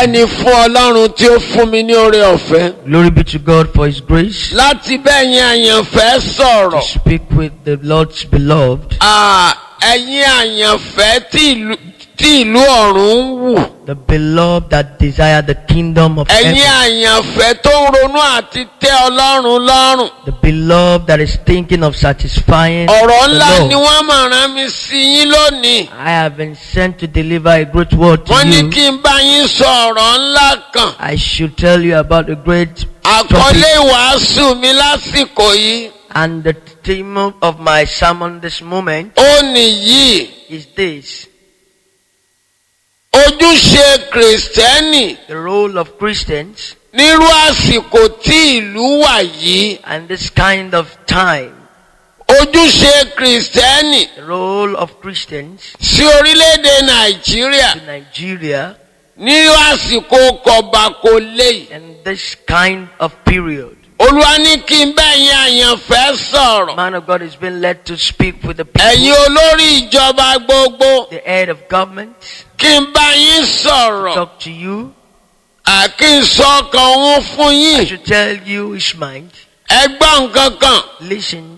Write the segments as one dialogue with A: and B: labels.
A: ọpẹ́ ni fún ọlọ́run tí ó fún mi ní oore ọ̀fẹ́
B: Glory be to God for His grace
A: láti bẹ́yìn àyànfẹ́
B: to
A: sọ̀rọ̀
B: speak with the Lord's beloved,
A: Ah, ẹ̀yin àyànfẹ́ tí ìlú tí ìlú ọ̀run ń wù
B: the beloved that desire the kingdom of
A: ẹ̀yin
B: heaven,
A: àyànfẹ́ tó ń ronú àti tẹ́ ọlọ́run lọ́rùn
B: the beloved that is thinking of satisfying
A: ọ̀rọ̀
B: the
A: ńlá ni
B: Lord.
A: wọ́n máa rán mi sí yín lónìí
B: I have been sent to deliver a great word to
A: wọ́n ní
B: you.
A: kí n bá yín sọ ọ̀rọ̀ ńlá kan
B: I should tell you about a great
A: àkọlé
B: topic
A: ìwàásù mi lásìkò yìí
B: and the theme of my sermon this moment
A: ó nìyí
B: is this
A: ojúṣe kìrìsìtẹ́nì
B: the role of Christians
A: nírú àsìkò tí ìlú wà yìí
B: and this kind of time
A: ojúṣe kìrìsìtẹ́nì
B: the role of Christians
A: sí orílẹ̀-èdè nàìjíríà
B: in Nigeria
A: nírú àsìkò kọ̀bàkọ̀lé yìí.
B: in this kind of period.
A: olúwa ní kí n bẹ́yìn àyànfẹ́ sọ̀rọ̀
B: Man of God has been led to speak with the
A: ẹ̀yin
B: people,
A: olórí ìjọba gbogbo
B: the head of government,
A: kí n bá yín sọ̀rọ̀
B: talk to you.
A: àkí n sọ ọkàn òun fún
B: I
A: yín
B: should tell you his mind.
A: ẹ gbọ́ nǹkan kan
B: Listen,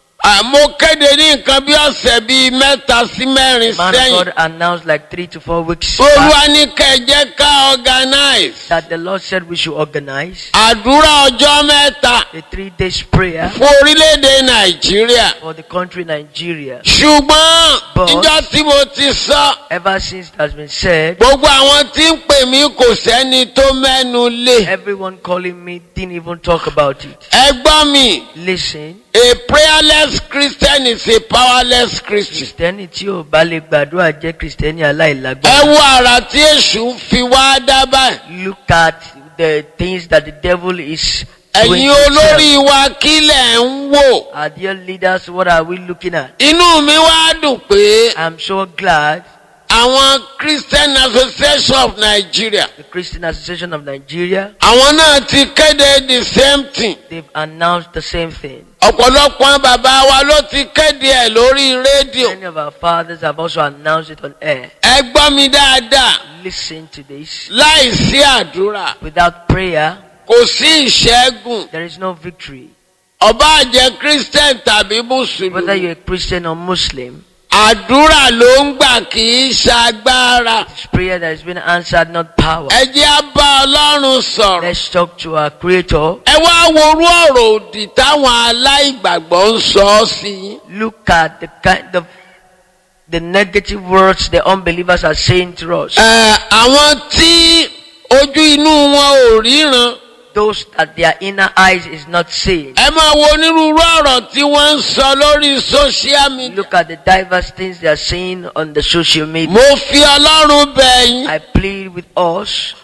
A: àmọ́ kéde ní nǹkan bí ọ̀sẹ̀ bíi mẹ́ta sí mẹ́rin
B: man of
A: sẹ́yìn
B: God announced like three to four weeks
A: olúwa
B: back
A: ní kẹjẹ ká organize
B: that the Lord said we should organize
A: àdúrà ọjọ́ mẹ́ta
B: a three days prayer
A: fún orílẹ̀-èdè nàìjíríà
B: for the country Nigeria.
A: ṣùgbọ́n
B: But-
A: níjọ́ tí mo ti sọ
B: Ever since it has been said,
A: gbogbo àwọn tí ń pè mí kò sẹ́ni tó mẹ́nu lé
B: everyone calling me didn't even talk about it.
A: ẹ gbọ́ mi
B: Listen,
A: a prayerless christian is a powerless christian
B: Kristẹni tí ò bá lè gbàdúrà jẹ́ Kristẹni
A: ẹ
B: aláìlágbára.
A: wo àrà tí èṣù ń fi wá dá báyìí
B: Look at the things that the devil is doing.
A: ẹ̀yin
B: to himself.
A: olórí wa kílẹ̀ ń wò
B: Our dear leaders, what are we looking at?
A: inú mi wá dùn pé
B: I'm so glad
A: àwọn christian association of nigeria
B: the Christian Association of Nigeria,
A: àwọn náà ti kéde the same thing
B: they've announced the same thing.
A: ọ̀pọ̀lọpọ̀ bàbá wa ló ti kéde ẹ̀ lórí rédíò
B: Many of our fathers have also announced it on air.
A: ẹ gbọ́ mi dáadáa
B: Listen to this.
A: láì sí àdúrà
B: Without prayer,
A: kò sí ìṣẹ́gun
B: there is no victory.
A: ọba àjẹ́ christian tàbí
B: Whether
A: mùsùlùmí
B: you're a Christian or Muslim,
A: àdúrà ló ń gbà kì í ṣagbára
B: it's prayer that has been answered, not power.
A: ẹ jẹ́ á bá ọlọ́run sọ̀rọ̀
B: Let's talk to our Creator.
A: ẹ wá worú ọ̀rọ̀ òdì táwọn aláìgbàgbọ́ ń sọ ọ́ sí yín.
B: Look at the kind of the negative words the unbelievers are saying to us.
A: Ẹ, àwọn tí ojú inú wọn ò ríran
B: Those that their inner eyes is not seeing.
A: ẹ máa wo onírúurú ọ̀rọ̀ tí wọ́n ń sọ lórí social media.
B: Look at the diverse things they are saying on the social media.
A: mo fi ọlọ́run bẹ̀ yín
B: I plead with us.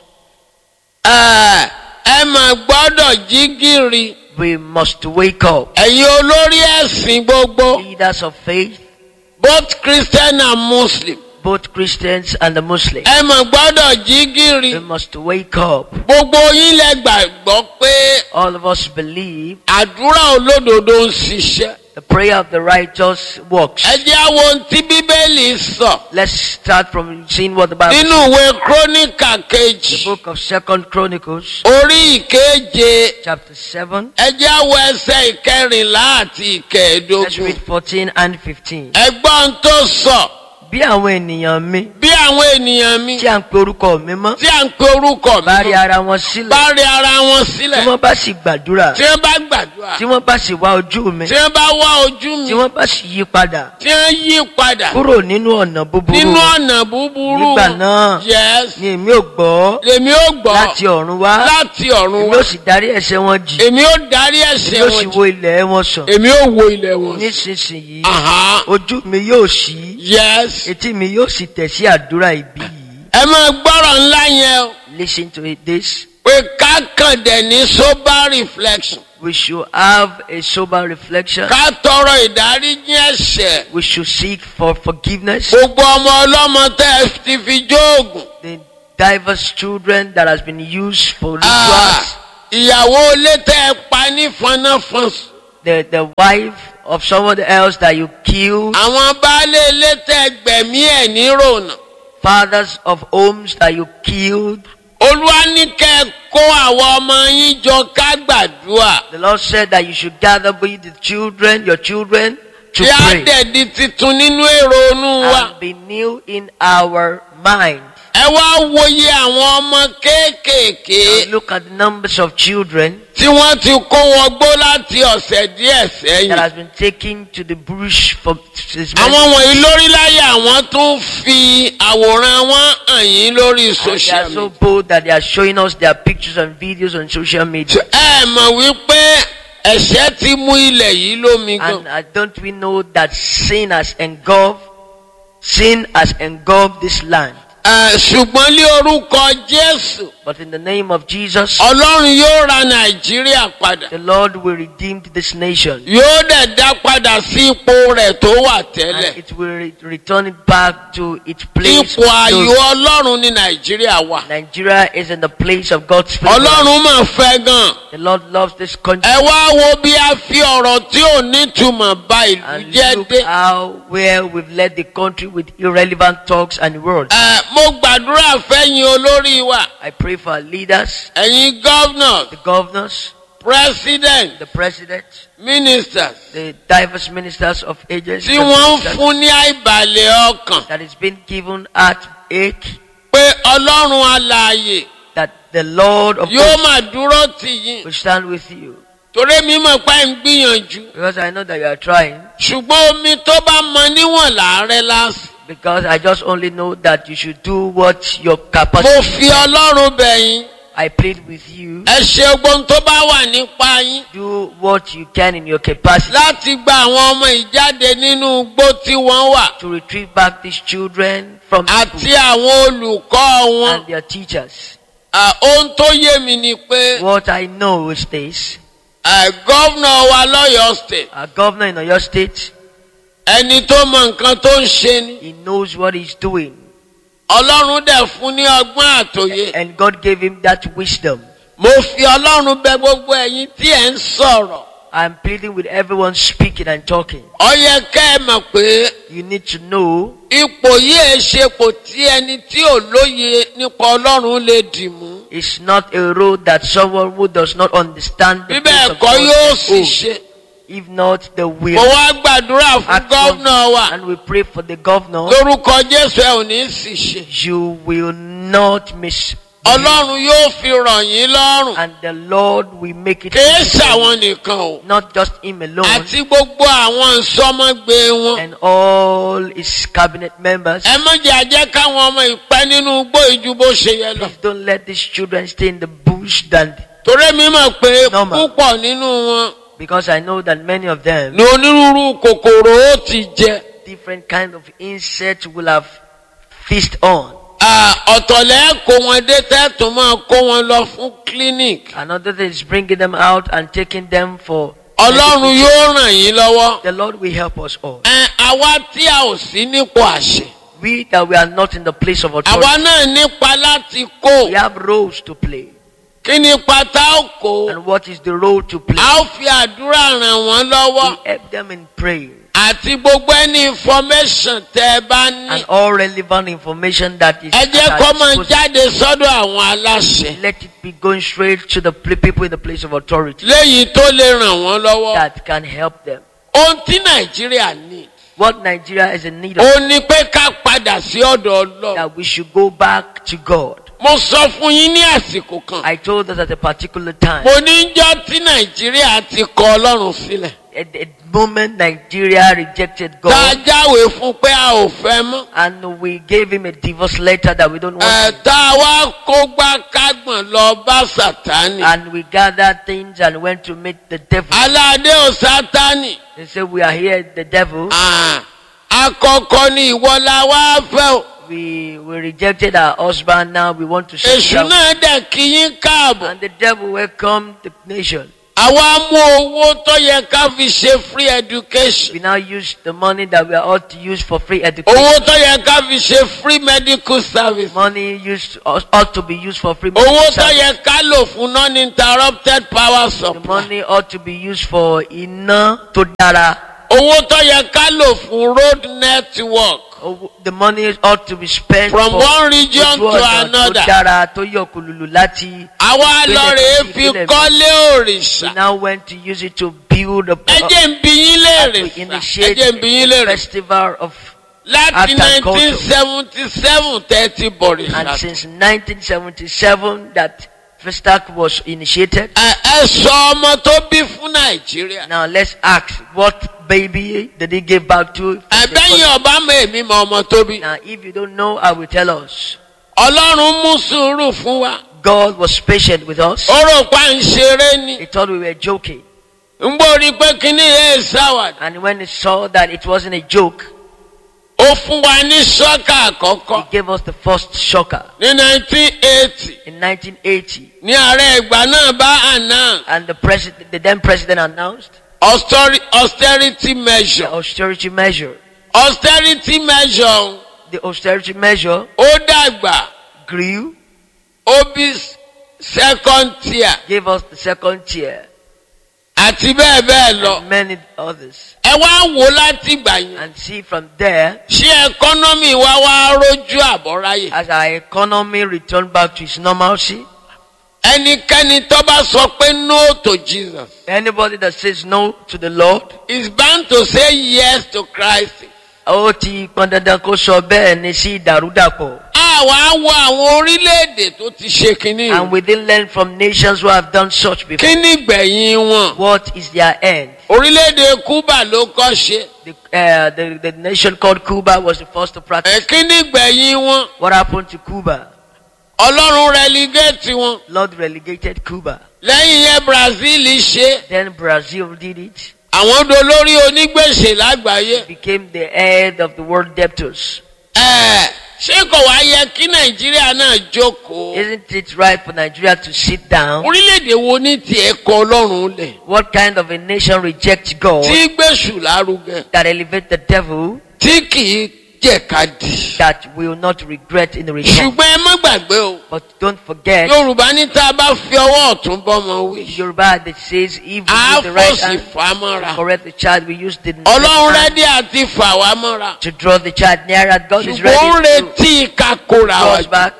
A: ẹ ẹ mà gbọ́dọ̀ jí gìrì
B: We must wake up.
A: ẹ̀yin olórí ẹ̀sìn gbogbo
B: Leaders of faith,
A: both christian and muslim
B: both Christians and the Muslims.
A: ẹ mà gbọ́dọ̀ jí gìrì
B: We must wake up.
A: gbogbo yín lẹ gbàgbọ́ pé
B: All of us believe
A: àdúrà olódodo ń ṣiṣẹ́
B: the prayer of the righteous works.
A: ẹ jẹ́ àwọn ohun tí bíbélì sọ
B: Let's start from seeing what the Bible
A: nínú
B: says.
A: ìwé króníkà
B: The
A: kejì
B: book of Second Chronicles,
A: orí ìkeje
B: chapter 7.
A: ẹ jẹ́ àwọn ẹsẹ̀ ìkẹrìnlá àti
B: Let's
A: ìkẹẹ̀dógún
B: read 14 and 15.
A: ẹgbọ́n tó sọ
B: Bí àwọn ènìyàn mi
A: bí àwọn ènìyàn mi
B: tí à ń pe orúkọ mi mọ́
A: tí à ń pe orúkọ
B: bá rí
A: mi
B: ara wọn sílẹ̀
A: bá rí ara wọn
B: tí
A: sílẹ̀
B: wọ́n bá sì gbàdúrà
A: tí wọ́n bá gbàdúrà
B: tí wọ́n bá sì wá ojú mi
A: tí wọ́n bá wá ojú mi
B: tí wọ́n bá sì yí padà
A: tí wọ́n yí padà
B: kúrò nínú ọ̀nà búburú
A: nínú ọ̀nà búburú
B: nígbà náà
A: yes
B: ni èmi ò gbọ́
A: lèmi ó gbọ́
B: láti ọ̀run wá
A: láti ọ̀run
B: èmi
A: wá
B: ò sì darí ẹ̀ṣẹ̀ wọn jì
A: èmi ó darí
B: èmi
A: ẹ̀ṣẹ̀
B: ò sì
A: wọn
B: wo
A: jì
B: ilẹ̀ wọn sàn
A: èmi ó wo ilẹ̀ wọn sí.
B: nísinsìnyí
A: Aha.
B: ojú mi yóò ṣí
A: yes
B: etí mi yóò sì tẹ̀ sí àdúrà ìbí yìí
A: ẹ máa gbọ́rọ̀ ńlá yẹn o
B: listen to it this
A: pé ká kàn dẹ̀ ní sober reflection
B: we should have a sober reflection
A: ká tọrọ ìdáríjì ẹ̀ṣẹ̀
B: we should seek for forgiveness
A: gbogbo ọmọ ọlọ́mọ tẹ́ ẹ ti fi jóògùn
B: the diverse children that has been used for
A: Ah,
B: rituals
A: ìyàwó ilé tẹ́ ẹ pa ní fọnáfọ́n
B: the the wife of someone else that you killed
A: àwọn baálé ilé tẹ́ ẹ gbẹ̀mí ẹ̀ nírònà
B: fathers of homes that you killed
A: olúwa ní kẹ́ ẹ kó àwọn ọmọ yín jọ ká gbàdúrà
B: The Lord said that you should gather with the children, your children, to
A: kí á
B: pray
A: dẹ̀ di titun nínú èrò inú wa.
B: and be new in our mind.
A: ẹ wá wòye àwọn ọmọ kéékèèké
B: Now look at the numbers of children
A: tí wọ́n ti kó wọn gbó láti ọ̀sẹ̀ díẹ̀
B: that
A: sẹ́yìn.
B: has been taken to the bush for since many
A: àwọn wọ̀nyí lóríláyà àwọn tún fi àwòrán wọn hàn yín lórí
B: and they
A: social
B: are so
A: media.
B: bold that they are showing us their pictures and videos on social media.
A: ẹ mọ̀ wípé ẹ̀ṣẹ̀ ti mú ilẹ̀ yìí lómi gan.
B: And uh, don't we know that sin has engulfed, sin has engulfed this land.
A: Ẹ, ṣùgbọ́n lé orúkọ Jésù
B: But in the name of Jesus,
A: Ọlọ́run yóò ra Nàìjíríà padà.
B: the Lord will redeem this nation.
A: yóò dẹ̀ dá padà sí ipò rẹ̀ tó wà tẹ́lẹ̀.
B: And it will re- return it back to its place.
A: ipò
B: of
A: ayọ̀
B: glory.
A: Ọlọ́run ní Nàìjíríà wà.
B: Nigeria is in the place of God's favor.
A: Ọlọ́run mà fẹ́ gan.
B: The Lord loves this country.
A: ẹ wá wo bí a fi ọ̀rọ̀ tí ò nítumọ̀ bà ìlú
B: And
A: jẹ́
B: look
A: dé.
B: how where we've led the country with irrelevant talks and words.
A: Ẹ, mo gbàdúrà fẹ́yìn olórí wa
B: I pray for our leaders,
A: ẹ̀yin governors
B: the governors,
A: president
B: the president,
A: ministers
B: the diverse ministers of agencies
A: tí wọ́n ń fún ní àìbalẹ̀ ọkàn
B: that is being given at ache
A: pé Ọlọ́run alààyè
B: that the Lord of
A: yóò
B: hosts
A: máa dúró tì yín
B: will stand with you.
A: torí mi mọ̀ pé ń gbìyànjú
B: Because I know that you are trying.
A: ṣùgbọ́n omi tó bá mọ níwọ̀n làárẹ̀ lásì.
B: Because I just only know that you should do what your
A: mo
B: capacity.
A: fi Ọlọ́run bẹ̀ yín
B: I plead with you.
A: ẹ ṣe gbogbo tó bá wà nípa yín
B: Do what you can in your capacity
A: láti gba àwọn ọmọ ìjáde nínú igbó tí wọ́n wà
B: to retrieve back these children from the
A: àti
B: school
A: àwọn olùkọ́ wọn.
B: and their teachers.
A: À, ohun tó yé mi ni pé
B: What I know is this.
A: à, gọ́vnà wa lọ́yọ̀ọ́ state
B: Our governor in Oyo State,
A: ẹni tó mọ nǹkan tó ń ṣe ni
B: he knows what he's doing.
A: Ọlọ́run dẹ̀ fún ní ọgbọ́n àtòyé.
B: And God gave him that wisdom.
A: mo fi Ọlọ́run bẹ̀ gbogbo ẹ̀yin tí ẹ̀ ń sọ̀rọ̀.
B: I'm pleading with everyone speaking and talking.
A: ó yẹ kẹ́ ẹ mọ̀ pé
B: You need to know
A: ipò yìí ẹ ṣepò tí ẹni tí ò lóye nípa Ọlọ́run lè dì mú.
B: it's not a road that someone who does not understand the
A: bíbẹ̀
B: place of
A: ẹ̀kọ́
B: God
A: yóò
B: can
A: sì
B: go.
A: ṣe.
B: If not, the will.
A: mo wá gbàdúrà fún
B: Act
A: gọ́vnà wa
B: And we pray for the governor.
A: lórúkọ Jésù ẹ ò ní sì ṣe.
B: You will not miss.
A: Ọlọ́run yóò fi ràn yín lọ́rùn.
B: And the Lord will make it.
A: kìí
B: easy for you.
A: ṣàwọn nìkan o.
B: Not just him alone.
A: àti gbogbo àwọn ìsọmọgbé wọn.
B: And all his cabinet members.
A: ẹ má jẹ́ àjẹ́ káwọn ọmọ ìpẹ́ nínú igbó ìjú bó ṣe yẹ lọ.
B: Please don't let these children stay in the bush than
A: torí mi mọ̀ pé
B: Normal.
A: púpọ̀ nínú wọn
B: because I know that many of them
A: ni onírúurú kòkòrò ó ti jẹ.
B: different kind of insects will have feast on.
A: À, ọ̀tọ̀lẹ́ kó wọn dé tẹ́tùn máa kó wọn lọ fún clinic.
B: Another thing is bringing them out and taking them for.
A: Ọlọ́run yóò ràn yín lọ́wọ́.
B: The Lord will help us all.
A: Ẹ, àwa tí a ò sí nípò àṣẹ.
B: We that we are not in the place of
A: àwa
B: authority,
A: náà nípa láti kó.
B: we have roles to play.
A: kí ni pátá ó kó.
B: And what is the role to play?
A: a ó fi àdúrà ràn wọ́n lọ́wọ́.
B: We help them in praying
A: àti gbogbo ẹni information tẹ́ ẹ bá ní.
B: and all relevant information that is.
A: ẹ jẹ́
B: that
A: kó
B: are
A: máa
B: supposed-
A: jáde sọ́dọ̀ àwọn aláṣẹ.
B: Let it be going straight to the pl- people in the place of authority
A: léyìí tó lè ràn wọ́n lọ́wọ́.
B: that can help them.
A: ohun tí nàìjíríà ní.
B: What Nigeria is in need of,
A: ó ní pé ká padà sí ọ̀dọ̀ ọlọ́run.
B: that we should go back to God.
A: mo sọ fún yín ní àsìkò kan.
B: I told us at a particular time,
A: mo ní jọ́ tí nàìjíríà ti kọ ọlọ́run sílẹ̀.
B: at the moment Nigeria rejected
A: tá a
B: God,
A: jáwèé fún pé a ò fẹ́ mọ́.
B: and we gave him a divorce letter that we don't
A: ẹ̀
B: want,
A: tá a wá kó gbá kágbọ̀n lọ bá sàtánì.
B: and we gathered things and went to meet the devil.
A: aládé ò sátánì.
B: They said, We are here, the devil.
A: Ah, àkọ́kọ́ ni ìwọ la wá fẹ́ o.
B: We, we rejected our husband, now we want to
A: èṣù
B: settle down.
A: náà dẹ̀ kí yín káàbọ̀.
B: And the devil welcomed the nation.
A: àwa mú owó tó yẹ ká fi ṣe free education.
B: We now use the money that we are ought to use for free education.
A: owó tó yẹ ká fi ṣe free medical service.
B: Money used ought to be used for free
A: owó
B: medical
A: tó
B: service.
A: yẹ ká lò fún non-interrupted power
B: The
A: supply.
B: money ought to be used for iná tó dára.
A: owó tó yẹ ká lò fún road network.
B: Oh, The money ought to be spent
A: from
B: for
A: one region
B: ojú
A: to
B: ọ̀nà tó
A: another.
B: dára tó yọ kùlùlù láti.
A: àwa lọ rèé fi
B: Ìpínlẹ̀ mi.
A: kọ́lé
B: We
A: òrìṣà.
B: now went to use it to build a
A: ẹ jẹ́ ń bi yín léèrè
B: to
A: sà. ẹ
B: initiate
A: jẹ́ ń bi yín
B: a
A: léèrè.
B: festival of
A: láti
B: art and culture.
A: nineteen seventy seven thirty bọ̀rìṣà.
B: and since 1977 that Festac was initiated.
A: ẹ ẹ sọ ọmọ tó bí fún nàìjíríà.
B: Now let's ask what baby did he give back to?
A: ẹ̀bẹ́yìn ọba mọ èmi mọ ọmọ tó bí.
B: Now if you don't know, I will tell us.
A: ọlọ́run mú sùúrù fún wa.
B: God was patient with us.
A: ó rò pa ń ṣeré ni.
B: He thought we were joking.
A: ń gbórí pé kíní yẹn sáwàdà.
B: And when he saw that it wasn't a joke,
A: ó fún wa ní sọ́kà
B: he
A: àkọ́kọ́
B: gave us the first shocker
A: ní nineteen eighty
B: in 1980.
A: ní ààrẹ ìgbà náà bá announce
B: And the president, the then president announced
A: austere- austerity
B: the
A: measure.
B: austerity measure.
A: austerity measure
B: The austerity measure
A: ó dàgbà
B: grew,
A: ó bí second tier
B: gave us the second tier,
A: àti bẹ́ẹ̀ bẹ́ẹ̀ lọ.
B: and many others.
A: ẹ wá wò láti ìgbà yẹn.
B: And see from there,
A: ṣé ẹkọ́nọ́mì wa wá rójú àbọ̀ráyè.
B: as our economy returned back to its normalcy,
A: ẹnikẹ́ni tó bá sọ pé no to Jesus
B: anybody that says no to the Lord,
A: is bound to say yes to Christ.
B: ó ti pọn dandan kó sọ bẹ́ẹ̀ ni sí ìdàrúdàpọ̀.
A: àwa wo àwọn orílẹ̀-èdè tó ti ṣe kínní.
B: And we didn't learn from nations who have done such before.
A: kínní gbẹ̀yìn wọn.
B: What is their end?
A: orílẹ̀-èdè Cuba ló kọ́ ṣe.
B: The, uh, the, the nation called Cuba was the first to practice.
A: ẹ̀ kínní gbẹ̀yìn wọn.
B: What happened to Cuba?
A: ọlọ́run relegate wọn.
B: Lord relegated Cuba.
A: lẹ́yìn yẹn Brazil ṣe.
B: Then Brazil did it.
A: àwọn dolórí onígbèsè lágbàáyé.
B: Became the head of the world debtors.
A: ẹ̀ ṣé kò wá yẹ kí Nàìjíríà náà jókòó.
B: Isn't it right for Nigeria to sit down?
A: orílẹ̀-èdè wo ní tiẹ̀ kọ ọlọ́run lẹ̀.
B: What kind of a nation rejects God
A: tí gbèsù lárugẹ.
B: that elevate the devil
A: tí kì í jẹ̀kadì.
B: that will not regret in the return?
A: ṣùgbọ́n ẹ má gbàgbé o.
B: But don't forget,
A: yorùbá ní tá a bá fi ọwọ́ ọ̀tún bọ́mọ wí.
B: Yoruba that says if we
A: a
B: use the right
A: fòsì
B: hand
A: fà á
B: to
A: mọ́ra.
B: correct the child, we use the left
A: ọlọ́run
B: hand
A: rẹ́dí àti fà wá mọ́ra.
B: to draw the child nearer. God is
A: ṣùgbọ́n ó ń
B: ready to
A: retí ká kóra
B: draw
A: wa
B: us
A: jù.
B: back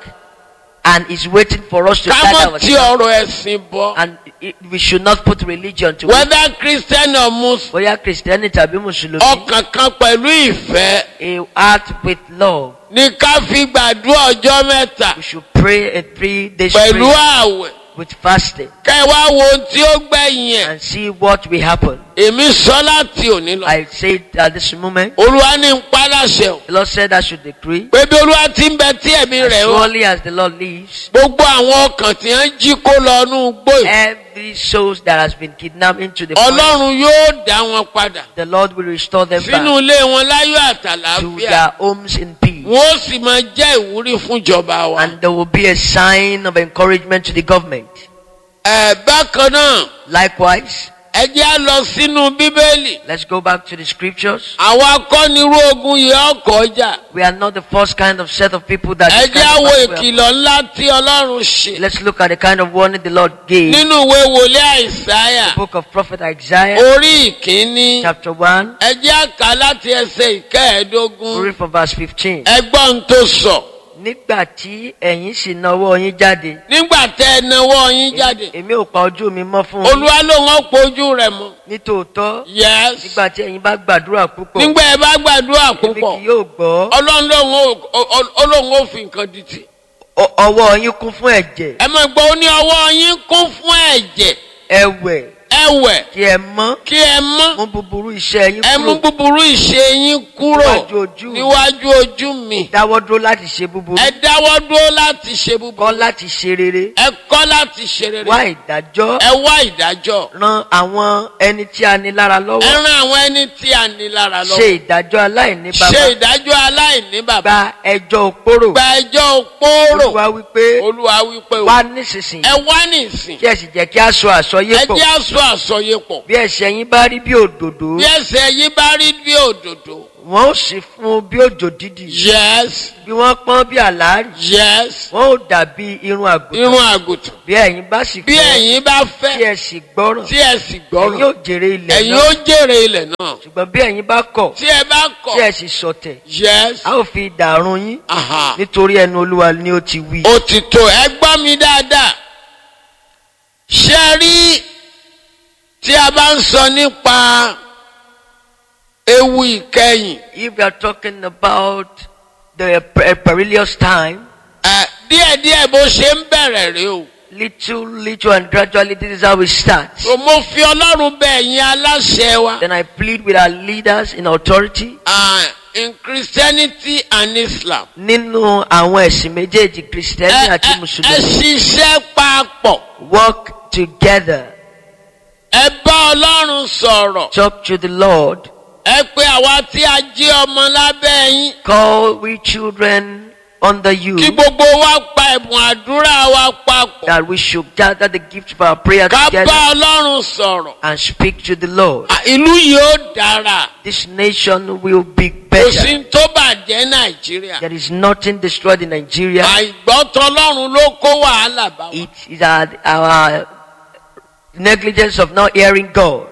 B: and is waiting for us to
A: ká
B: gather
A: mọ̀ tí
B: ourselves.
A: ọ̀rọ̀ ẹ̀sìn bọ́.
B: And it, we should not put religion to it.
A: whether christian or muslim.
B: Bóyá Kristẹni tàbí Mùsùlùmí,
A: ọkàn kan pẹ̀lú ìfẹ́
B: a heart with love.
A: ní ká fi gbàdúrà ọjọ́ mẹ́ta
B: We should pray a three days
A: pẹ̀lú
B: prayer
A: àwẹ̀.
B: with fasting
A: kẹ́ ẹ wá wo ohun tí ó gbẹ̀yìn ẹ̀.
B: and see what will happen.
A: èmi sọ láti òní lọ.
B: I say it at this moment.
A: olúwa ní ń paláṣẹ o.
B: The Lord said I should decree.
A: pé bí olúwa ti ń bẹ tí ẹ̀mí
B: As
A: rẹ̀ wá.
B: surely as the Lord lives,
A: gbogbo àwọn ọkàn tí wọ́n jí kó lọ inú gbòì.
B: every soul that has been kidnapped into the forest,
A: ọlọ́run yóò dá wọn padà.
B: the Lord will restore them
A: sínú
B: back
A: ilé wọn láyọ̀
B: to
A: àtàlàáfíà.
B: their homes in peace.
A: wọ́n ó sì máa jẹ́ ìwúrí fún ìjọba wa.
B: And there will be a sign of encouragement to the government.
A: ẹ̀ bákan náà
B: Likewise,
A: ẹ jẹ́ á lọ sínú bíbélì.
B: let's go back to the scriptures.
A: àwọn akọ́nirú ogun yìí ọkọ̀ ọjà.
B: We are not the first kind of set of people that.
A: ẹ
B: this
A: jẹ́
B: kind
A: á
B: of
A: wo
B: battle will-
A: ìkìlọ̀ ńlá tí ọlọ́run ṣe.
B: Let's look at the kind of warning the Lord gave.
A: nínú ìwé wòlé àìsáyà
B: Book of Prophet Isaiah,
A: orí ìkíní.
B: chapter 1,
A: ẹ jẹ́ á kà láti ẹsẹ̀ ìkẹẹ̀ẹ́dógún.
B: read from verse 15.
A: ẹgbọ́n tó sọ.
B: Nígbà tí ẹ̀yin sì nawọ́ yín jáde,
A: nígbà tẹ ẹ nawọ́ yín jáde.
B: èmi ò pa ojú mi mọ́ fún yín.
A: olúwa ló ń pojú rẹ̀ mọ́.
B: Nítòótọ́,
A: yes.
B: nígbà tí ẹ̀yin bá gbàdúrà púpọ̀,
A: nígbà ẹ bá gbàdúrà
B: èmi
A: púpọ̀
B: kì yóò gbọ́.
A: ọlọ́run lòun ò- ọ- ọ- ọlọ́run ó fi nǹkan di tì.
B: Ọ- Ọwọ́ yín kún fún ẹ̀jẹ̀,
A: ẹ máa gbọ́ ó ní ọwọ́ yín kún fún ẹ̀jẹ̀
B: ẹ̀wẹ̀
A: ẹ̀wẹ̀
B: kí ẹ mọ́,
A: kí ẹ mọ́
B: mú búburú iṣẹ́ yín
A: ẹ mú
B: kúrò.
A: búburú ìṣe yín kúrò
B: Níwájú ojú mi.
A: níwájú ojú mi.
B: Dáwọ́ dúró láti ṣe búburú.
A: ẹ dáwọ́ dúró láti ṣe
B: Kọ́
A: búburú.
B: láti ṣe rere.
A: ẹ kọ́ láti ṣe rere.
B: Wá ìdájọ́.
A: ẹ wá ìdájọ́.
B: Ran àwọn ẹni tí a ní lára
A: ẹ
B: lọ́wọ́.
A: rán àwọn ẹni tí a ní lára
B: Ṣe
A: lọ́wọ́.
B: ìdájọ́ aláìní
A: ṣe
B: bàbá.
A: ìdájọ́ aláìní bàbá.
B: Gba ẹjọ́ òpórò.
A: gba ẹjọ́ òpóró.
B: Olúwa wípé
A: olúwa wípé o.
B: wá nísinsìnyí.
A: ẹ wá nísìn.
B: Kí ẹ sì jẹ́ kí a sọ àsọyé
A: ẹ
B: pọ̀.
A: jẹ́ àṣọ àsọyépọ̀.
B: Bí ẹ̀ṣẹ̀ yín bá rí bí òdòdó.
A: bí ẹsẹ̀ yín bá rí bí òdòdó.
B: wọ́n ó sì fún un bí òjò dídì
A: yes
B: bí wọ́n pọ́n bí àlárì
A: yes
B: wọ́n ó dàbí irun àgùntàn
A: irun àgùntàn
B: bí ẹ̀yin bá sì
A: bí
B: fẹ́
A: ẹ̀yin bá
B: tí
A: fẹ́
B: ẹ sì gbọ́ràn
A: tí ẹ sì
B: ẹ̀yin
A: gbọ́ràn
B: yóò jèrè ilẹ̀
A: ẹ̀yin
B: náà
A: ó jèrè ilẹ̀ náà
B: ṣùgbọ́n bí ẹ̀yin bá kọ̀
A: tí ẹ bá kọ̀
B: tí ẹ sì sọ̀tẹ̀
A: yes
B: a ó fi dàrún yín
A: aha
B: nítorí ẹnu olúwa ni ó ti wí.
A: ó ti tó ẹ gbọ́ mi dáadáa ṣe rí tí a bá ń sọ nípa ewu ìkẹyìn
B: if we are talking about the per- perilous time
A: ẹ, díẹ̀díẹ̀ bó ṣe ń bẹ̀rẹ̀ rèé o
B: little little and gradually this is how we start.
A: so mo fi ọlọ́run bẹ̀ ẹ̀yin aláṣẹ wa
B: then I plead with our leaders in authority
A: ah, in Christianity and Islam
B: nínú àwọn ẹ̀sìn méjèèjì
A: ẹ
B: kìrìsìtẹ́nì àti
A: ẹ- ẹ
B: mùsùlùmí
A: ṣiṣẹ́ papọ̀
B: work together
A: ẹ bá ọlọ́run sọ̀rọ̀
B: talk to the Lord
A: ẹ pé àwa tí a jí ọmọ lábẹ́ yín
B: call we children under you
A: kí gbogbo wa pa ẹ̀bùn àdúrà wa papọ̀
B: that we should gather the gift of our prayer
A: ká bá
B: together
A: ọlọ́run sọ̀rọ̀
B: and speak to the Lord.
A: À, ìlú yìí ó dára
B: This nation will be
A: kò sí
B: better.
A: tó bàjẹ́ nàìjíríà
B: There is nothing destroyed in Nigeria.
A: àìgbọ́tọ̀ ọlọ́run ló kó wàhálà bá wa.
B: It is our, our negligence of not hearing God.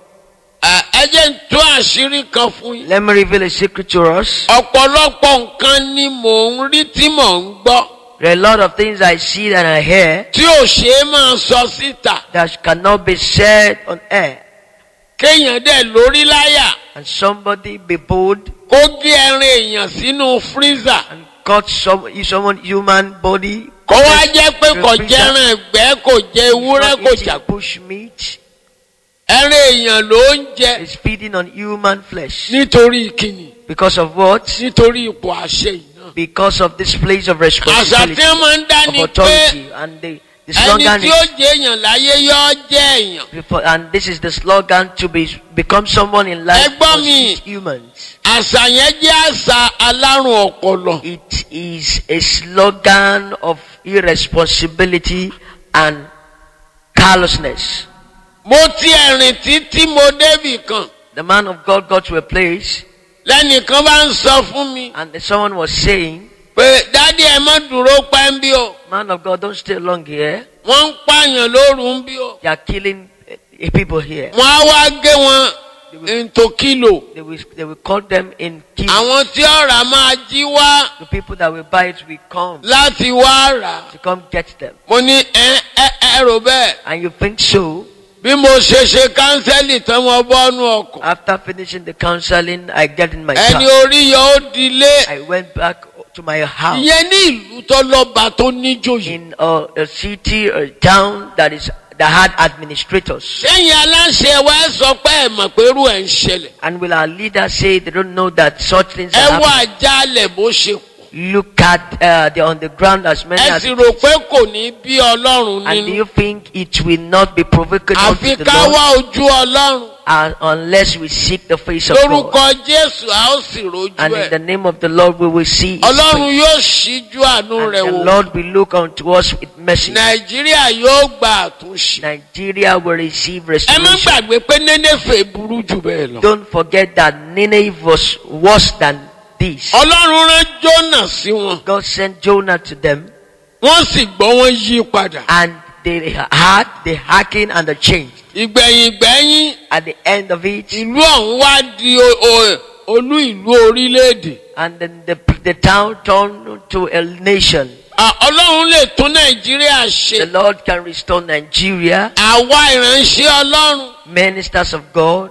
A: À, ẹ jẹ́ ń tú àṣírí kan fún yín.
B: Let me reveal a secret to us.
A: ọ̀pọ̀lọpọ̀ nǹkan ni mò ń rí tí mò ń gbọ́
B: There are a lot of things I see and I hear
A: tí ò ṣe é máa sọ síta
B: that cannot be said on air.
A: kéèyàn dẹ̀ lórí láyà
B: And somebody be bold
A: kó gé ẹran èèyàn sínú freezer
B: and cut some someone human body.
A: kó wá jẹ́ pé kò
B: Freezer.
A: jẹran ẹ̀gbẹ́ kò jẹ ewúrẹ́ kò jà
B: bush meat
A: ẹran èèyàn ló ń jẹ
B: is feeding on human flesh.
A: nítorí kíni
B: Because of what?
A: nítorí ipò àṣẹ yìí náà.
B: Because of this place of
A: àṣà
B: responsibility,
A: tí wọ́n máa ń dá
B: of
A: ni pé
B: authority, and the, the
A: ẹni
B: slogan
A: tí ó
B: is,
A: jẹ èèyàn láyé yóò jẹ èèyàn.
B: before- and this is the slogan to be become someone in life
A: Ẹgbọ́n
B: must
A: mi.
B: eat humans.
A: àṣà yẹn jẹ́ àṣà alárùn ọpọlọ.
B: It is a slogan of irresponsibility and carelessness.
A: mo ti ẹ̀rìn títí mo débì kan
B: The man of God got to a place,
A: lẹ́nìkan bá ń sọ fún mi
B: and someone was saying,
A: pé dádì ẹ má dúró pẹ́ ń bí o
B: "Man of God, don't stay long here.
A: wọ́n ń pààyàn lóru ń bí o
B: They are killing uh, people here.
A: wọ́n á wá gé wọn into kilo
B: They will, they will cut them in kilos.
A: àwọn tí ọ̀rà máa jí wá
B: The people that will buy it will come
A: láti wá rà
B: to come get them.
A: mo ní ẹ ẹ ẹ rò bẹ́ẹ̀
B: And you think so?
A: bí mo ṣe ṣe kánsẹ́lì tán mo bọ́nu ọkọ̀
B: After finishing the counseling, I get in my
A: ẹni
B: car.
A: orí yọ ó dilé
B: I went back to my house
A: ìyẹn ní ìlú tó lọ́ba tó níjòyè.
B: in a, a city, a town that is that had administrators.
A: sẹ́yìn aláṣẹ wa ẹ sọ pé ẹ mọ̀ pé irú ẹ̀ ń ṣẹlẹ̀.
B: And will our leaders say they don't know that such things
A: ẹ
B: are
A: wá
B: happening?
A: àjálẹ̀ bó ṣe pọ̀.
B: Look at uh, the on the ground as many
A: ẹ
B: as
A: sì rò pé kò ní bí ọlọ́run
B: and do
A: nínú.
B: you think it will not be provoking
A: àfi
B: unto the
A: ká
B: Lord
A: wá ojú ọlọ́run.
B: uh, unless we seek the face of God?
A: lórúkọ jésù a ó sì rojú
B: And in the
A: ẹ̀.
B: name of the Lord we will see His
A: ọlọ́run
B: face.
A: yóò ṣíjú àánú
B: And
A: rẹ̀
B: the
A: wò.
B: Lord will look unto us with mercy.
A: nàìjíríà yóò gba àtúnṣe.
B: Nigeria will receive
A: ẹ má
B: restoration.
A: gbàgbé pé nénéfè burú jù bẹ́ẹ̀ lọ.
B: Don't forget that Nineveh was worse than this.
A: ọlọ́run rán jónà sí wọn.
B: God sent Jonah to them
A: wọ́n sì gbọ́ wọn yí padà.
B: and they had, they hearkened and they changed.
A: ìgbẹ̀yìn gbẹ̀yìn
B: At the end of it,
A: ìlú ọ̀hún wá di o- o- olú ìlú orílẹ̀-èdè.
B: and then the, the town turned to a nation.
A: À, ọlọ́run lè tún nàìjíríà
B: The
A: ṣe.
B: Lord can restore Nigeria,
A: àwa ìránṣẹ́ ọlọ́run
B: ministers of God,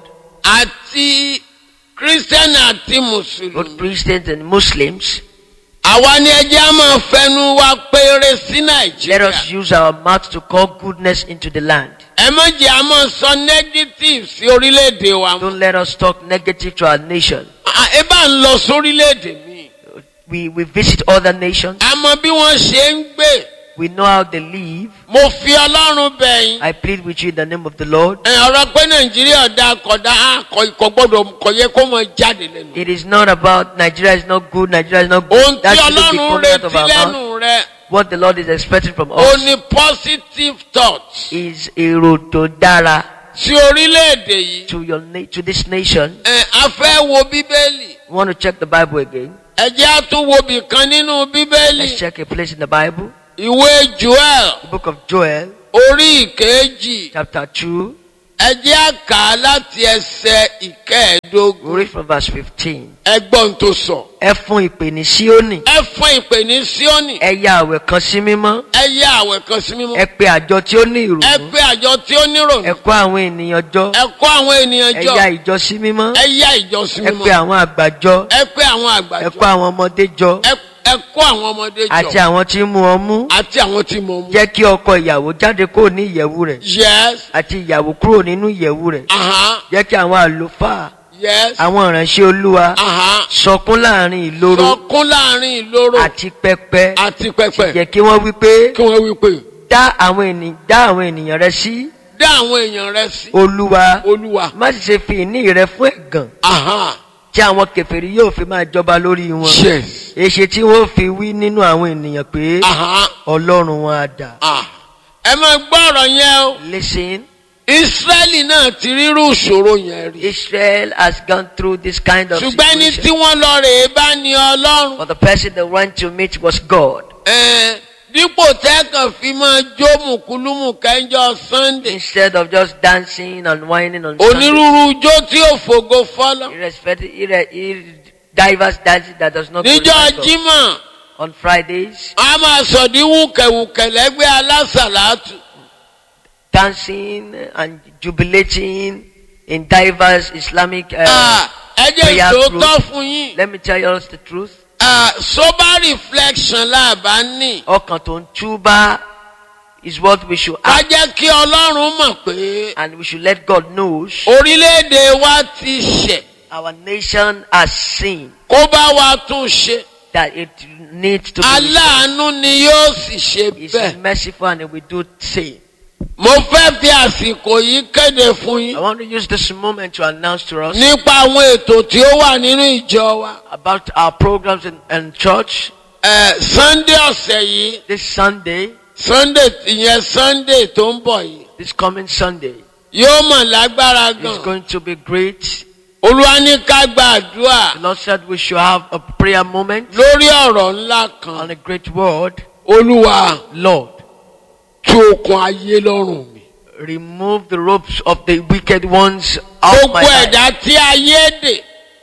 A: àti kírísítẹ́nì àti
B: both
A: mùsùlùmí.
B: Christians and Muslims.
A: àwa ni ẹjẹ́ á máa fẹnu wa péré sí
B: Let
A: nàìjíríà.
B: us use our mouth to call goodness into the land.
A: ẹ má jẹ́ a máa sọ negative sí orílẹ̀-èdè wa.
B: Don't let us talk negative to our nation.
A: À, ẹ bá ń lọ sórílẹ̀-èdè mi.
B: We, we visit other nations.
A: a mọ bí wọ́n ṣe ń gbé.
B: We know how they live.
A: mo fi ọlọ́run bẹ̀yìn.
B: I plead with you in the name of the Lord.
A: ẹ ọ̀rọ̀ pé nàìjíríà dá kọ̀dá á kọ̀ kọ̀ gbọ́dọ̀ kọ̀ yẹ kó mọ jáde lẹ́nu.
B: It is not about Nigeria is not good, Nigeria is not
A: ohun
B: good.
A: tí
B: That shouldn't be
A: ọlọ́run
B: coming out of
A: retí
B: our
A: lẹ́nu
B: mouth.
A: rẹ̀
B: What the Lord is expecting from
A: ó
B: us
A: ní positive thoughts
B: is èrò tó dára
A: sí orílẹ̀-èdè yìí.
B: to your na- to this nation.
A: ẹ a fẹ́ wo bíbélì
B: We want to check the Bible again.
A: ẹ jẹ́ á tún wo bìkan nínú bíbélì
B: Let's check a place in the Bible.
A: ìwé joel
B: The book of Joel,
A: orí ìkejì
B: chapter 2.
A: ẹ jẹ́ á kà á láti ẹsẹ̀
B: We
A: ìkẹẹ̀ẹ́dógún
B: read from verse 15.
A: ẹgbọ́n tó sọ.
B: Ẹ fún ìpè ní Síónì.
A: ẹ fún ìpè ní síónì
B: Ẹ ya àwẹ̀ kan sí mímọ́.
A: ẹ yá àwẹ̀ kan sí mímọ́
B: Ẹ pe àjọ tí ó ní
A: ẹ
B: ìrònú.
A: pé àjọ tí ó nírònú
B: Ẹ kó àwọn ènìyàn jọ.
A: ẹ kó àwọn ènìyàn
B: Ẹ
A: jọ
B: ya ìjọ sí mímọ́.
A: ẹ yá ìjọ sí
B: Ẹ pe
A: mímọ́
B: àwọn àgbà jọ.
A: ẹ pé àwọn
B: Ẹ
A: àgbàjọ
B: kó àwọn ọmọdé jọ.
A: ẹ ẹ kó àwọn ọmọdé
B: Àti
A: jọ
B: àwọn tí ń mú ọmú.
A: àti àwọn tí mo mú.
B: Jẹ́ kí ọkọ ìyàwó jáde kúrò ní ìyẹ̀wù rẹ̀.
A: yes
B: Àti ìyàwó kúrò nínú ìyẹ̀wù rẹ̀.
A: aha
B: Jẹ́ kí àwọn àlùfáà,
A: yes
B: àwọn ìránṣẹ́ Olúwa
A: aha
B: sọkún láàrin ìloro
A: sọkún láàrin ìloro
B: àti pẹpẹ.
A: àti pẹpẹ
B: Jẹ́ kí wọ́n wí pé
A: kí wọ́n wí pé
B: dá àwọn ènìyàn dá àwọn ènìyàn rẹ sí
A: dá àwọn èèyàn rẹ sí
B: Olúwa.
A: olúwa
B: Má sì ṣe fi ìní rẹ fún ẹ̀gàn
A: aha
B: tí àwọn kèfèrí yóò fi máa jọba lórí wọn.
A: yes
B: Èṣe tí wọ́n fi wí nínú àwọn ènìyàn pé
A: aha
B: Ọlọ́run wọn á dà.
A: ah ẹ máa gbọ́ ọ̀rọ̀ yẹn o
B: Listen,
A: israẹli náà ti rírú ìṣòro yẹn rí
B: Israel has gone through this kind of
A: ṣùgbọ́n ẹni tí
B: situation.
A: wọ́n lọ rèé bá ní ọlọ́run
B: But the person they went to meet was God.
A: Ẹ̀ẹ́n, dípò tẹ́kàn fi máa jó mùkúlùmù kẹ́ńjọ́ sunday
B: Instead of just dancing and whining on Sunday,
A: onírúurú ijó tí ò fògo fọ́lọ́
B: irrespective, irre, irre, diverse dancing that does not
A: níjọ́
B: glorify God.
A: jímọ̀
B: On Fridays,
A: a máa sọ̀dí wùkẹ̀wùkẹ̀ lẹ́gbẹ́ alásàlátù
B: dancing and jubilating in diverse Islamic. Uh,
A: Ah, ẹ jẹ́
B: prayer
A: ìṣòótọ́
B: group.
A: fún yín
B: let me tell you the truth.
A: Ah, sober reflection láàbá ní
B: Ọkàn tó ń túbá is what we should
A: ká
B: act
A: jẹ́ kí ọlọ́run mọ̀ pé
B: and we should let God know
A: orílẹ̀-èdè wa ti ṣẹ̀
B: our nation has seen
A: kó bá wa tún ṣe
B: that it needs to be restored.
A: aláàánú ni yóò sì ṣe
B: He's
A: bẹ́ẹ̀.
B: merciful and he will do same.
A: mo fẹ́ fi àsìkò yìí kéde fún
B: I
A: yín
B: want to use this moment to announce to us
A: nípa àwọn ètò tí ó wà nínú ìjọ wa.
B: about our programs in, in church
A: Ẹ, sunday ọ̀sẹ̀ yìí
B: this Sunday,
A: sunday ìyẹn sunday tó ń bọ̀ yìí
B: this coming Sunday.
A: yóò mọ̀ lágbára
B: It's
A: gan.
B: going to be great.
A: olúwa ní ká gbàdúrà
B: The Lord said we should have a prayer moment
A: lórí ọ̀rọ̀ ńlá
B: on
A: kan.
B: a great word.
A: olúwa
B: Lord,
A: tú okun ayé lọ́rùn mi.
B: remove the ropes of the wicked ones out of my
A: gbogbo
B: life.
A: ẹ̀dá tí ayé dè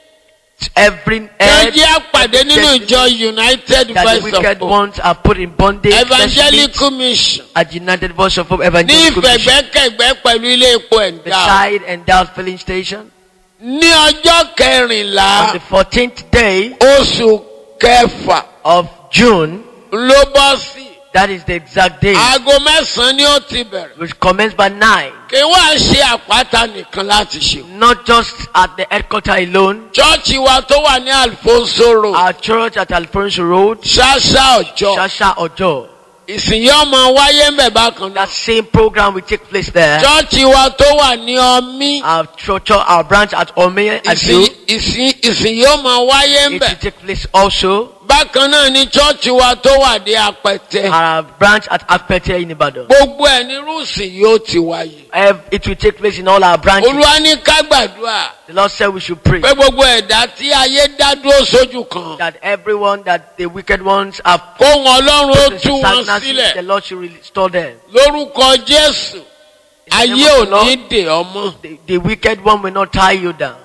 B: Every
A: ẹ
B: head
A: jẹ́ àpàdé nínú ìjọ united
B: that the
A: voice of
B: wicked
A: hope
B: ones are put in bondage. Let's meet
A: evangelical mission
B: at United Voice of Hope
A: ní
B: Evangelical Mission
A: ìfẹ̀gbẹ́kẹ̀gbẹ́ pẹ̀lú ilé epo ẹ̀dá.
B: beside Endowed Filling Station.
A: ní ọjọ́ kẹrìnlá
B: On the 14th day
A: oṣù kẹfà
B: of June,
A: ló bọ́ sí.
B: that is the exact day,
A: aago mẹ́sàn-án ni ó ti bẹ̀rẹ̀.
B: which commenced by 9.
A: kí wá ṣe àpáta nìkan láti ṣe.
B: Not just at the headquarter alone,
A: chọ́ọ̀chì wa tó wà ní alfonso road
B: our church at Alfonso Road,
A: ṣáṣá ọjọ́
B: Shasha Ojo.
A: ìsìn yóò máa wáyé ń bẹ̀ bákan náà.
B: That same program will take place there.
A: chọ́ọ̀chì wa tó wà ní ọmí
B: Our church, our branch at Ome, at
A: ìsìn
B: you,
A: ìsìn ìsìn yóò máa wáyé ń
B: it
A: bẹ̀.
B: will take place also.
A: bákan náà ni chọ́ọ̀chì wa tó wà ní apẹ̀tẹ̀.
B: Our branch at Apete in Ibadan.
A: gbogbo ẹ̀ ní rúùsì yóò ti wáyé.
B: Ev- It will take place in all our branches.
A: olúwa ní ká gbàdúrà.
B: The Lord said we should pray
A: pé gbogbo ẹ̀dá tí ayé dá dúró sójú kan
B: that everyone that the wicked ones have
A: kó wọn ọlọ́run ó
B: put
A: tú
B: into
A: wọn
B: stagnancy, the
A: sílẹ̀
B: Lord should restore them.
A: lórúkọ jésù
B: In the
A: ayé
B: name
A: ò
B: of the Lord,
A: ní dè ọmọ.
B: the, the wicked one will not tie you down.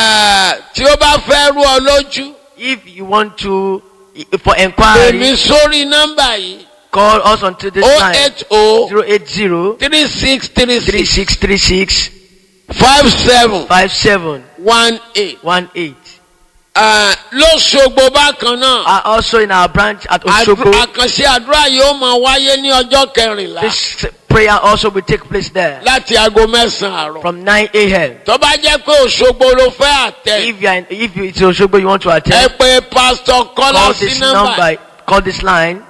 A: tí ó bá fẹ́ rú ọ lójú
B: If you want to, i- for
A: pè mí
B: enquiry,
A: sórí nọ́mbà yìí
B: call us onto this
A: o
B: line
A: eight o
B: 080
A: three six three six
B: 3636
A: five seven
B: 5718.
A: one eight. lóṣogbo bákan náà
B: Are also in our branch at
A: àdú-
B: Osogbo.
A: àkànṣe àdúrà yóò máa wáyé ní ọjọ́ kẹrìnlá
B: This prayer also will take place there
A: láti aago mẹ́sàn-án àárọ̀.
B: from 9 a.m.
A: tó bá jẹ́ pé òṣogbo ló fẹ́ àtẹ
B: If you are in, if you, it's Osogbo you want to
A: ẹ
B: attend,
A: pé pásítọ̀ kọ́lá
B: call
A: sí
B: this
A: nọ́mbà
B: number, call this line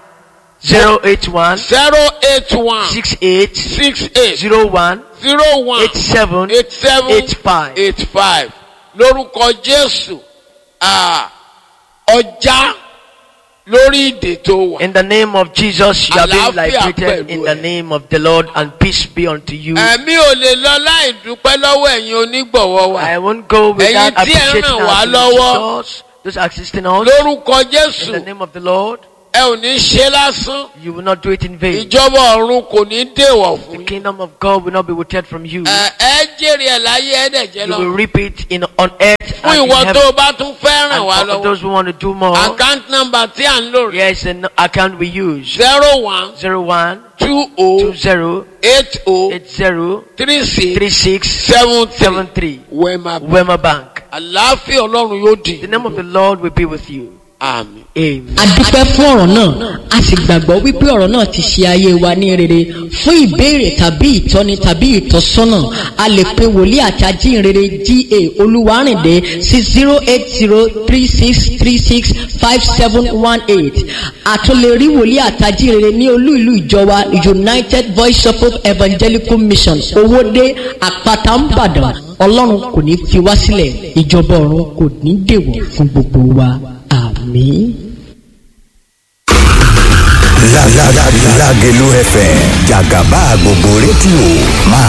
B: 081
A: zero eight one
B: 68
A: six eight
B: 01
A: zero one
B: 87
A: eight seven
B: 85.
A: eight five lórúkọ jésù ah, ọjà lórí ìdè tó wà.
B: In the name of Jesus, you are being
A: Àlàáfíà
B: liberated
A: pẹ̀lú
B: in
A: ẹ.
B: the name of the Lord, and peace be unto you.
A: ẹ̀mí ò lè lọ láì dúpẹ́ lọ́wọ́ ẹ̀yin onígbọ̀wọ́ wa.
B: I won't go without
A: Ẹ̀yin tí ẹ
B: appreciating
A: ràn wá
B: our
A: lọ́wọ́.
B: visitors, those assisting us.
A: lórúkọ
B: In
A: jésù
B: the name of the Lord,
A: ẹ ò ní ṣe lásán.
B: you will not do it in vain.
A: ìjọba ọ̀run kò ní dèwọ̀
B: The
A: fún yín.
B: kingdom of God will not be withheld from you.
A: ẹ ẹ jèrè ẹ̀ láyé ẹ̀dẹ̀jẹ̀
B: You will
A: lọ.
B: reap it in on earth
A: fún
B: and in
A: ìwọ
B: heaven.
A: tó o bá tún fẹ́ ràn wá
B: And for
A: lọ́wọ́.
B: those who want to do more,
A: account number tí à ń lò rẹ̀
B: yes, an account we use
A: zero one
B: zero one
A: two
B: two
A: o
B: zero
A: eight o
B: eight zero
A: three
B: three
A: six
B: six
A: seven
B: seven
A: three
B: three
A: wema
B: Wema Bank.
A: àlàáfíà ọlọ́run yóò dì
B: The name of the Lord will be with you.
A: àmín.
B: Amen.
C: a dúpẹ́ fún ọ̀rọ̀ náà a sì gbàgbọ́ wípé ọ̀rọ̀ náà ti ṣe ayé wa ní rere fún ìbéèrè tàbí ìtọ́ni tàbí ìtọ́sọ́nà a lè pe wòlíì àti ajínrere ga olúwarìndé sí zero eight zero three six three six five seven one eight àtúnlẹ̀rí wòlíì àti ajínrere ní olú ìlú ìjọba united voice of hope evangelical mission owóde àpáta ńbàdàn ọlọ́run kò ní fi wá sílẹ̀ ìjọba ọ̀run kò ní dèwọ̀ fún gbogbo wa àmín.
D: La la la Lágelú FM jàgàbá gbogbo rédíò máa